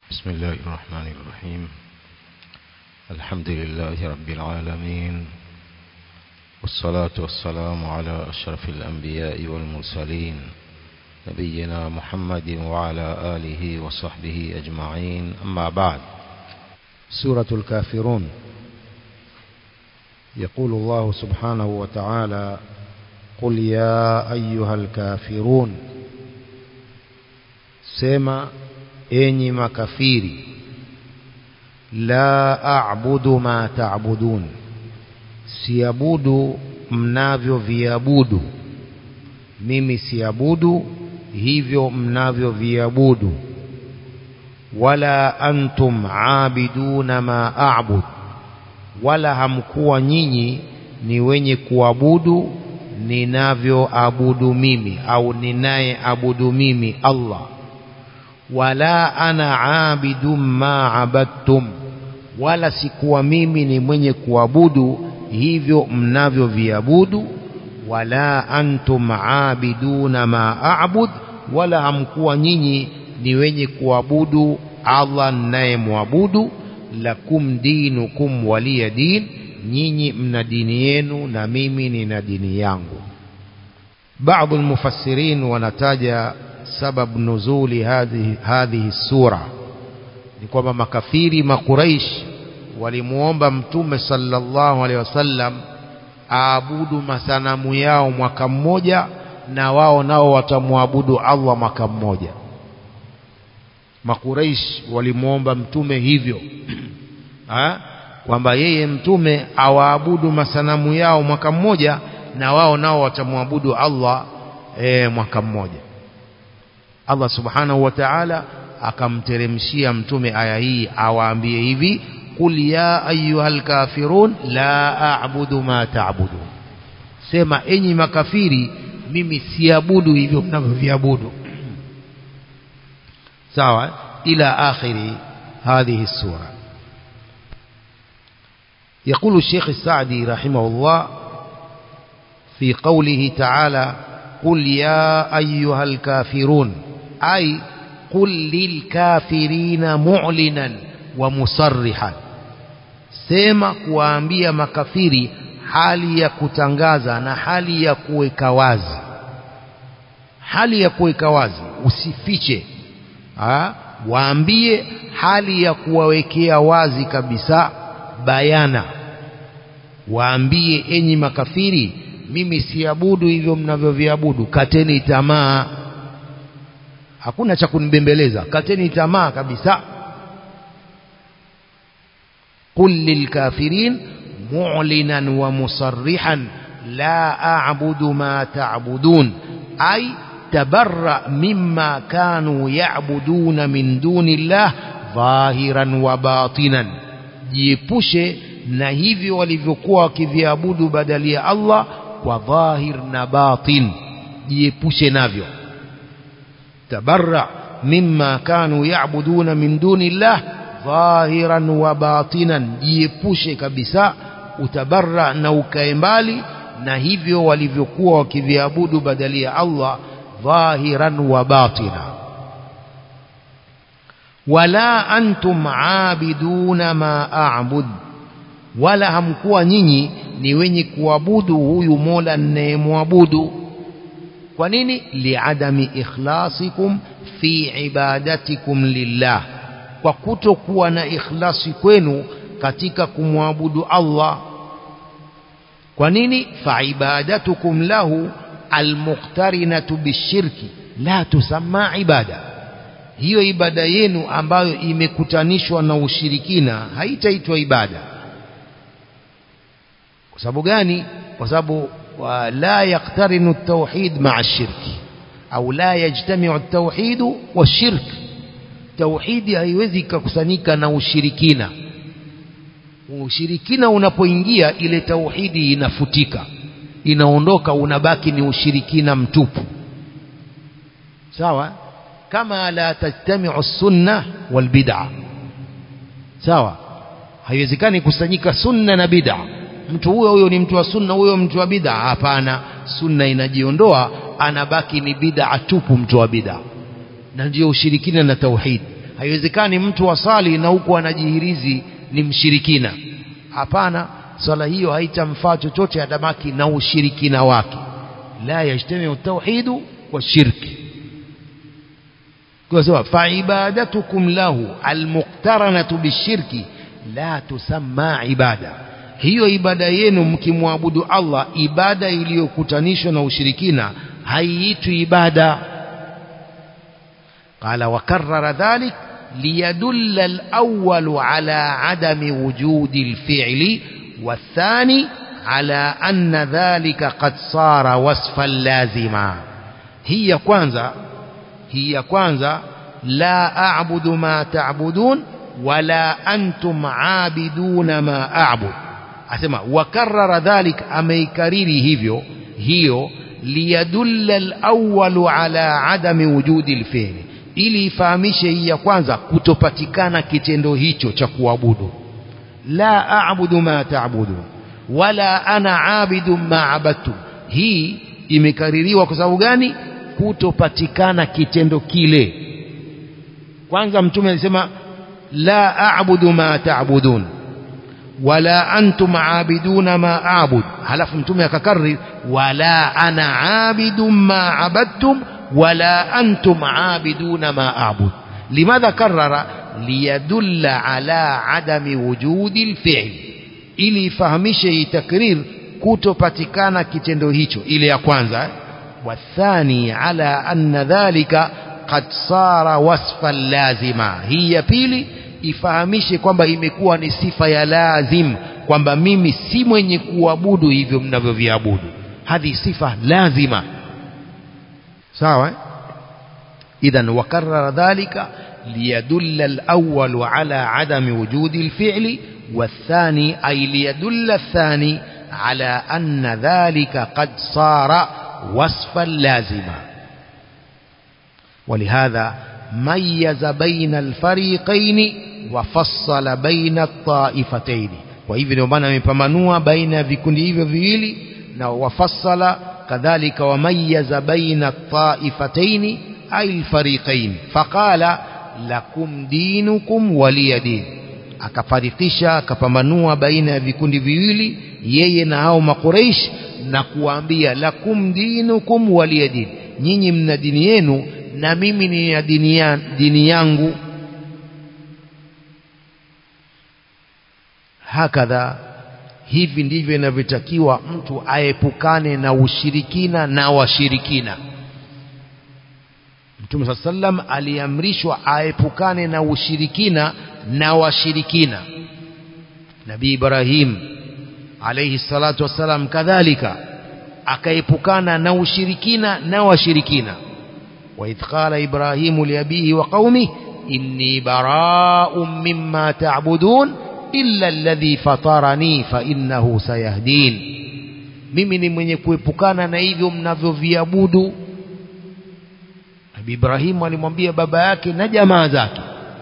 بسم الله الرحمن الرحيم الحمد لله رب العالمين والصلاة والسلام على أشرف الأنبياء والمرسلين نبينا محمد وعلى آله وصحبه أجمعين أما بعد سورة الكافرون يقول الله سبحانه وتعالى قل يا أيها الكافرون سما enyi makafiri la a'budu ma ta'budun siabudu mnavyoviabudu mimi siabudu hivyo mnavyoviabudu wala antum aabiduna ma a'bud wala hamkuwa nyinyi ni wenye kuabudu ninavyoabudu mimi au ninayeabudu mimi Allah wala ana abidun ma abadtum wala sikuwa mimi ni mwenye kuabudu hivyo mnavyoviabudu wala antum abiduna ma a'bud wala hamkuwa nyinyi ni wenye kuabudu Allah ninayemwabudu lakum dinukum waliya din nyinyi mna dini yenu na mimi nina dini yangu baadhi almufassirin wanataja سبب نزول هذه هذه السورة ni kwamba makafiri makuraish walimuomba mtume sallallahu alaihi wasallam aabudu masanamu yao mwaka mmoja na wao nao watamwabudu Allah mwaka mmoja makuraish walimuomba mtume hivyo kwamba yeye mtume awaabudu masanamu yao mwaka mmoja na wao nao watamwabudu Allah e, mwaka mmoja Allah subhanahu wa ta'ala akamteremshia mtume aya hii awaambie hivi qul ya ayyuhal kafirun la a'budu ma ta'budun sema enyi makafiri mimi siabudu hivyo mnavyoviabudu sawa ila akhiri هذه السورة يقول الشيخ السعدي رحمه الله في قوله تعالى قل يا أيها الكافرون أي قل للكافرين معلنا ومصرحا sema kuwaambia makafiri hali ya kutangaza na hali ya kuweka wazi hali ya kuweka wazi usifiche ha? waambie hali ya kuwawekea wazi kabisa bayana waambie enyi makafiri mimi siabudu hivyo mnavyoviabudu kateni tamaa hakuna cha kunibembeleza kateni tamaa kabisa qul lilkafirin mu'linan wa musarrihan la a'budu ma ta'budun ay tabarra mimma kanu ya'buduna min dunillah dhahiran wa batinan jiepushe na hivyo walivyokuwa wakiviabudu badali ya Allah kwa dhahir na batin jiepushe navyo tabarra mimma kanu ya'buduna min dunillah dhahiran wa batinan jiepushe kabisa utabarra na ukae mbali na hivyo walivyokuwa wakiviabudu badali ya Allah dhahiran wa batina wala antum aabiduna ma a'bud wala hamkuwa nyinyi ni wenye kuabudu huyu Mola ninayemwabudu kwa nini liadami ikhlasikum fi ibadatikum lillah kwa kutokuwa na ikhlasi kwenu katika kumwabudu Allah kwa nini fa ibadatukum lahu almuqtarinatu bishirki la tusamma ibada hiyo ibada yenu ambayo imekutanishwa na ushirikina haitaitwa ibada kwa sababu gani kwa sababu la yaktarinu at-tauhid ma'a ash-shirk au la yajtami'u at-tauhid wash-shirk tauhidi haiwezi kukusanyika na ushirikina ushirikina unapoingia ile tauhidi inafutika inaondoka unabaki ni ushirikina mtupu sawa kama la tajtami'u as-sunnah wal bid'ah sawa haiwezekani kusanyika sunna na bid'ah mtu huyo huyo ni mtu wa sunna huyo mtu wa bid'a hapana sunna inajiondoa anabaki ni bid'a tupu mtu wa bid'a na ndio ushirikina na tauhid haiwezekani mtu asali na huku anajihirizi ni mshirikina hapana swala hiyo haitamfaa chochote adamaki na ushirikina wake la yajtamiu tauhidu wa shirki kwa sababu fa ibadatukum lahu almuqtaranatu bishirki la tusamma ibada hiyo ibada yenu mkimwabudu Allah ibada iliyokutanishwa na ushirikina haiitwi ibada قال وكرر ذلك ليدل الأول على عدم وجود الفعل والثاني على أن ذلك قد صار وصفا لازما هي كwanza هي كwanza لا أعبد ما تعبدون ولا أنتم عابدون ما أعبد أسمع وكرر ذلك أميكريري هيفيو هيو ليدل الأول على عدم وجود الفعل ili ifahamishe hii ya kwanza kutopatikana kitendo hicho cha kuabudu la a'budu ma ta'budu wala ana abidu ma abadtu hii imekaririwa kwa sababu gani kutopatikana kitendo kile kwanza mtume alisema la a'budu ma ta'budun wala antum aabiduna ma a'bud halafu mtume akakariri wala ana abidu ma abadtum ولا أنتم عابدون ما أعبد لماذا كرر ليدل على عدم وجود الفعل ili ifahamishe hii takrir kutopatikana kitendo hicho ile ya kwanza wathani ala anna dhalika qad sara wasfan lazima hii ya pili ifahamishe kwamba imekuwa ni sifa ya lazim kwamba mimi si mwenye kuabudu hivyo mnavyoviabudu hadhi sifa lazima sawa إذا وكرر ذلك ليدل الأول على عدم وجود الفعل والثاني أي ليدل الثاني على أن ذلك قد صار وصفا لازما ولهذا ميز بين الفريقين وفصل بين الطائفتين وإذن يبانا مپمنوا بين vikundi hivyo viwili na wafassala كذلك وميز بين الطائفتين أي الفريقين فقال لكم دينكم ولي دين akafarikisha akapambanua baina ya vikundi viwili yeye na hao makureish na kuambia lakum dinukum waliya din nyinyi mna dini yenu na mimi nina dini, ya, dini yangu hakadha hivi ndivyo inavyotakiwa mtu aepukane na ushirikina na washirikina Mtume saa sallam aliamrishwa aepukane na ushirikina na washirikina Nabii Ibrahim alayhi salatu wassalam kadhalika akaepukana na ushirikina na washirikina wa idh qala Ibrahimu liabihi wa qaumi inni bara'un mimma ta'budun illa alladhi fatarani fa innahu sayahdin mimi ni mwenye kuepukana na hivyo mnavyoviabudu Nabii Ibrahim alimwambia baba yake na jamaa zake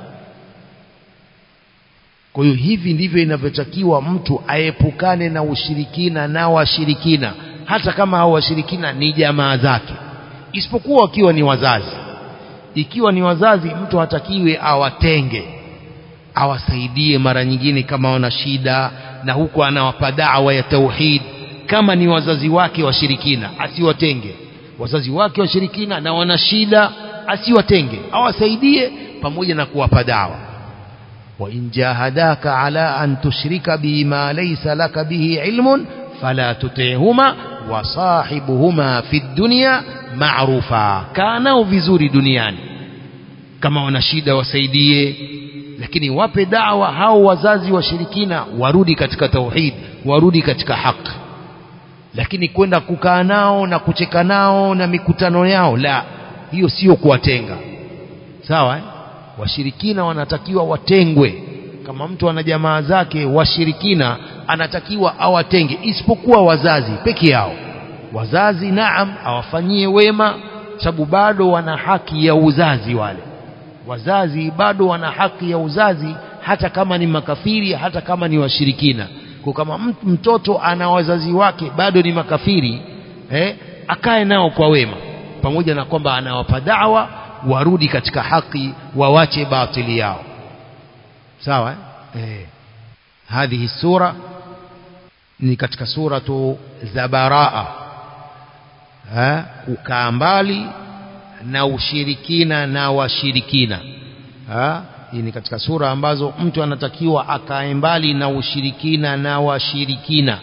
kwa hiyo hivi ndivyo inavyotakiwa mtu aepukane na ushirikina na washirikina hata kama hao washirikina ni jamaa zake isipokuwa wakiwa ni wazazi ikiwa ni wazazi mtu hatakiwe awatenge awasaidie mara nyingine kama wana shida na huko anawapa dawa ya tauhid kama ni wazazi wake washirikina asiwatenge wazazi wake washirikina na wana shida asiwatenge awasaidie pamoja na kuwapa dawa wa in jahadaka ala an tushrika bima laysa laka bihi ilmun fala tuti'huma wa sahibuhuma fi dunya ma'rufa kanao vizuri duniani kama wana shida wasaidie lakini wape dawa hao wazazi washirikina warudi katika tauhid warudi katika haki lakini kwenda kukaa nao na kucheka nao na mikutano yao la hiyo sio kuwatenga sawa eh? washirikina wanatakiwa watengwe kama mtu ana jamaa zake washirikina anatakiwa awatenge isipokuwa wazazi peke yao wazazi naam awafanyie wema sababu bado wana haki ya uzazi wale wazazi bado wana haki ya uzazi hata kama ni makafiri hata kama ni washirikina kwa kama mtoto ana wazazi wake bado ni makafiri eh, akae nao kwa wema pamoja na kwamba anawapa dawa warudi katika haki wawache batili yao sawa eh? Eh. hadhihi sura ni katika suratu za baraa ha? kukaa mbali na ushirikina na washirikina ha? hii ni katika sura ambazo mtu anatakiwa akae mbali na ushirikina na washirikina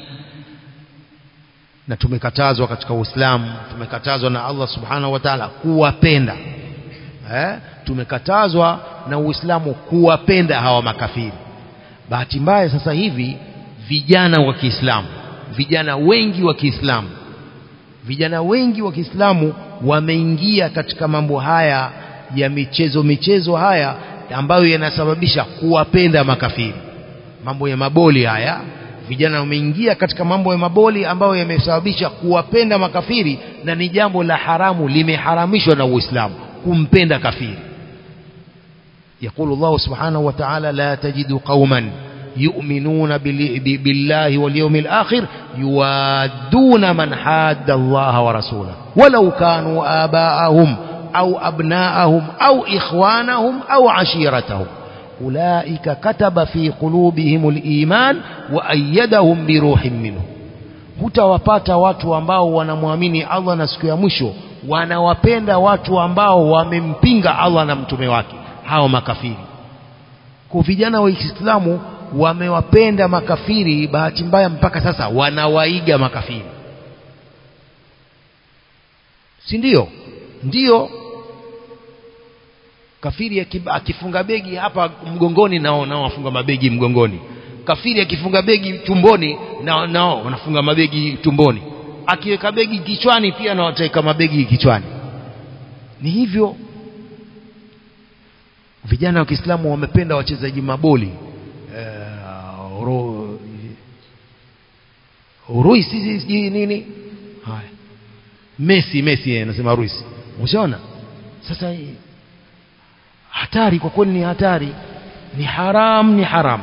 na tumekatazwa katika Uislamu tumekatazwa na Allah subhanahu wa ta'ala kuwapenda eh? tumekatazwa na Uislamu kuwapenda hawa makafiri bahati mbaya sasa hivi vijana wa Kiislamu vijana wengi wa Kiislamu vijana wengi wa Kiislamu wameingia katika mambo haya ya michezo michezo haya ambayo yanasababisha kuwapenda makafiri mambo ya maboli haya vijana wameingia katika mambo ya maboli ambayo yamesababisha kuwapenda makafiri na ni jambo la haramu limeharamishwa na Uislamu kumpenda kafiri يقول الله سبحانه وتعالى لا تجد قوما يؤمنون بالله واليوم الآخر يوادون من حاد الله ورسوله ولو كانوا آباءهم أو أبناءهم أو إخوانهم أو عشيرتهم أولئك كتب في قلوبهم الإيمان وأيدهم بروح منه hutawapata watu ambao wanamwamini Allah na siku ya mwisho wanawapenda watu ambao wamempinga Allah na mtume wake hao makafiri kwa vijana wa Kiislamu wamewapenda makafiri bahati mbaya mpaka sasa wanawaiga makafiri si ndio ndio kafiri akifunga begi hapa mgongoni nao nao wafunga mabegi mgongoni kafiri akifunga begi tumboni nao nao wanafunga mabegi tumboni akiweka begi kichwani pia na wataweka mabegi kichwani ni hivyo vijana wa Kiislamu wamependa wachezaji maboli uh, ro, Ruisi sijui nini haya Messi Messi anasema Ruisi ushaona sasa hatari kwa kweli ni hatari ni haram ni haram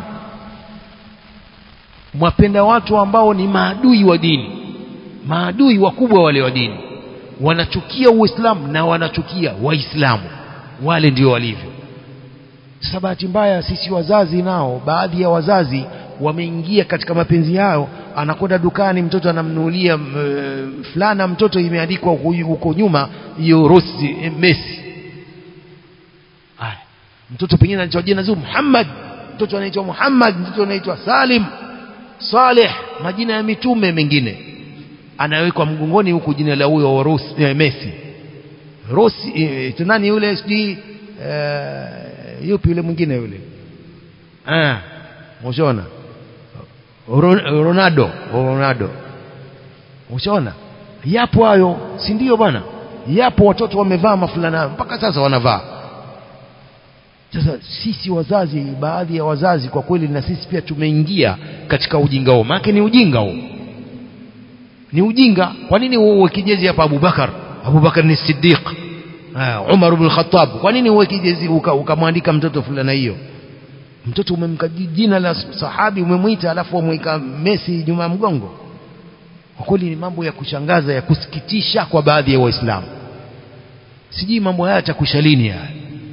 mwapenda watu ambao ni maadui wa dini maadui wakubwa wale wa dini wanachukia uislamu na wanachukia waislamu wale ndio walivyo sasa bahati mbaya sisi wazazi nao baadhi ya wazazi wameingia katika mapenzi yao anakwenda dukani mtoto anamnunulia uh, fulana mtoto imeandikwa huko nyuma hiyo Rossi Messi haya mtoto pengine anaitwa jina zuri Muhammad mtoto anaitwa Muhammad mtoto anaitwa Salim Saleh majina ya mitume mengine anawekwa mgongoni huku jina la huyo Rossi eh, Messi Rossi eh, nani yule sijui eh, yupi yule mwingine yule ah mshona Ronaldo Ronaldo ushaona yapo hayo si ndio bwana yapo watoto wamevaa mafulana mpaka sasa wanavaa sasa sisi wazazi baadhi ya wazazi kwa kweli na sisi pia tumeingia katika ujinga huo maana ni ujinga huo ni ujinga kwa nini uwe kijezi hapa Abubakar Abubakar ni Siddiq Umar ibn Khattab kwa nini uwe kijezi ukamwandika mtoto fulana hiyo mtoto umemka jina la sahabi umemwita alafu umweka Messi nyuma ya mgongo kwa kweli ni mambo ya kushangaza ya kusikitisha kwa baadhi ya waislamu sijui mambo haya yatakusha lini haya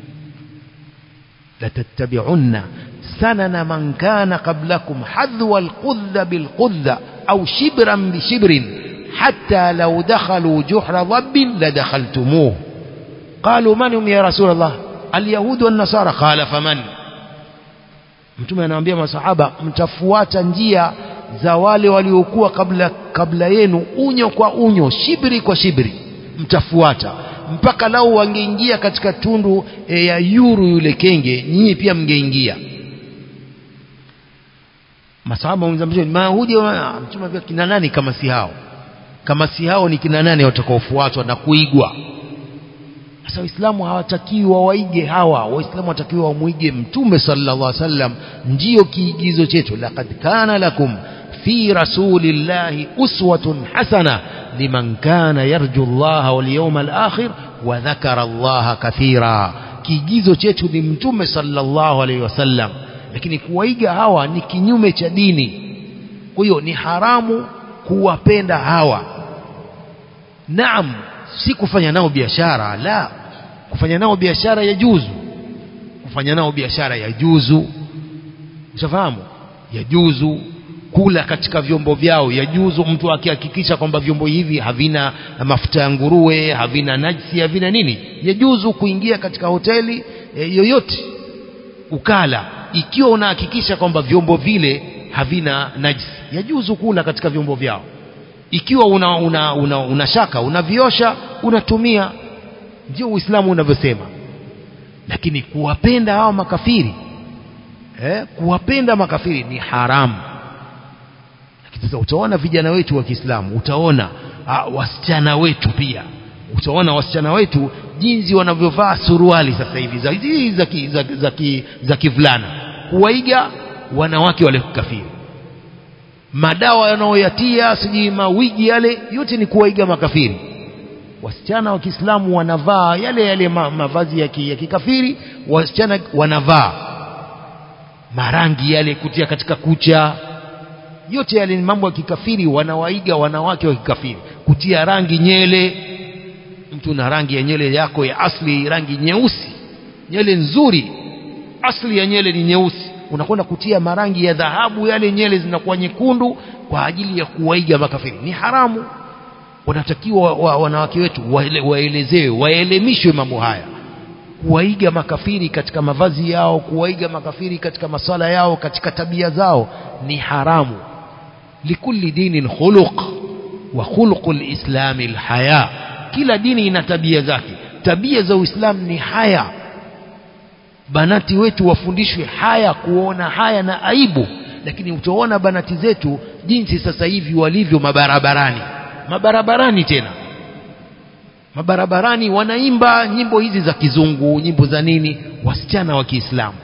latattabi'unna sanana man kana qablakum hadwa alqudha bilqudha au shibran bishibrin hatta law dakhalu juhra dhabbin ladakhaltumuhu qalu man hum ya rasul allah alyahud wan nasara qala faman mtume anawaambia masahaba mtafuata njia za wale waliokuwa kabla kabla yenu unyo kwa unyo shibri kwa shibri mtafuata mpaka lau wangeingia katika tundu e, ya yuru yule kenge nyinyi pia mngeingia masahaba mzamjeni mayahudi mtume pia kina nani kama si hao kama si hao ni kina nani watakaofuatwa na kuigwa sasa waislamu hawatakiwi wawaige hawa waislamu watakiwa wamwige mtume sallallahu alaihi wasallam ndiyo kiigizo chetu laqad kana lakum fi rasulillahi uswatun hasana liman kana yarju allaha wal yawmal akhir wa dhakara allaha kathira kiigizo chetu ni mtume sallallahu alaihi wasallam lakini kuwaiga hawa ni kinyume cha dini kwa hiyo ni haramu kuwapenda hawa naam si kufanya nao biashara la kufanya nao biashara ya juzu kufanya nao biashara ya juzu ushafahamu ya juzu kula katika vyombo vyao ya juzu mtu akihakikisha kwamba vyombo hivi havina mafuta ya nguruwe havina najisi havina nini ya juzu kuingia katika hoteli e, yoyote ukala ikiwa unahakikisha kwamba vyombo vile havina najisi ya juzu kula katika vyombo vyao ikiwa una, una, una, una shaka unaviosha unatumia ndio uislamu unavyosema lakini kuwapenda hawa makafiri eh, kuwapenda makafiri ni haramu lakini sasa utaona vijana wetu wa Kiislamu utaona uh, wasichana wetu pia utaona wasichana wetu jinsi wanavyovaa suruali sasa hivi za hizi za ki- za za ki- za kivulana kuwaiga wanawake wale kafiri madawa yanayoyatia sijui mawigi yale yote ni kuwaiga makafiri wasichana wa Kiislamu wanavaa yale yale ma, mavazi ya, ki, ya kikafiri wasichana wanavaa marangi yale kutia katika kucha yote yale ni mambo ya kikafiri wanawaiga wanawake wa kikafiri kutia rangi nyele mtu na rangi ya nyele yako ya asli rangi nyeusi nyele nzuri asli ya nyele ni nyeusi unakwenda kutia marangi ya dhahabu yale nyele zinakuwa nyekundu kwa ajili ya kuwaiga makafiri ni haramu wanatakiwa wa, wanawake wetu waele, waelezewe waelimishwe mambo haya kuwaiga makafiri katika mavazi yao kuwaiga makafiri katika masala yao katika tabia zao ni haramu likulli dinin khuluq wa khuluqu lislami lhaya kila dini ina tabia zake tabia za uislamu ni haya banati wetu wafundishwe haya kuona haya na aibu lakini utaona banati zetu jinsi sasa hivi walivyo mabarabarani mabarabarani tena mabarabarani wanaimba nyimbo hizi za kizungu nyimbo za nini wasichana wa Kiislamu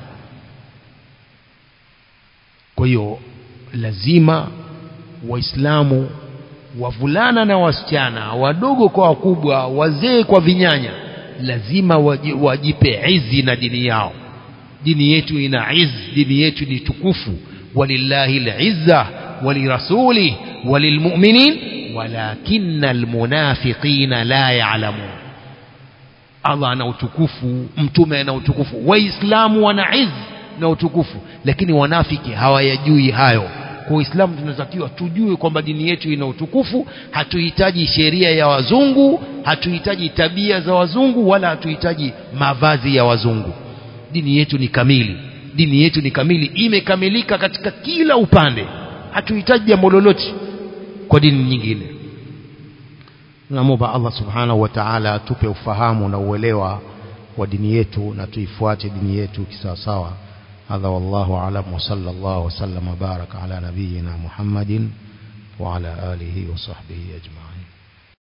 kwa hiyo lazima waislamu wavulana na wasichana wadogo kwa wakubwa wazee kwa vinyanya lazima waji- wajipe izi na dini yao dini yetu ina izi dini yetu ni tukufu walillahi lizza walirasulih walilmuminin walakinna almunafiqina la ya'lamun Allah ana utukufu mtume ana utukufu waislamu wana izi na utukufu lakini wanafiki hawayajui hayo kwa uislamu tunatakiwa tujue kwamba dini yetu ina utukufu hatuhitaji sheria ya wazungu hatuhitaji tabia za wazungu wala hatuhitaji mavazi ya wazungu dini yetu ni kamili dini yetu ni kamili imekamilika katika kila upande hatuhitaji jambo lolote kwa dini nyingine tunamwomba Allah subhanahu wa ta'ala atupe ufahamu na uelewa wa dini yetu na tuifuate dini yetu kisawasawa هذا والله أعلم وصلى الله وسلم وبارك على نبينا محمد وعلى آله وصحبه أجمعين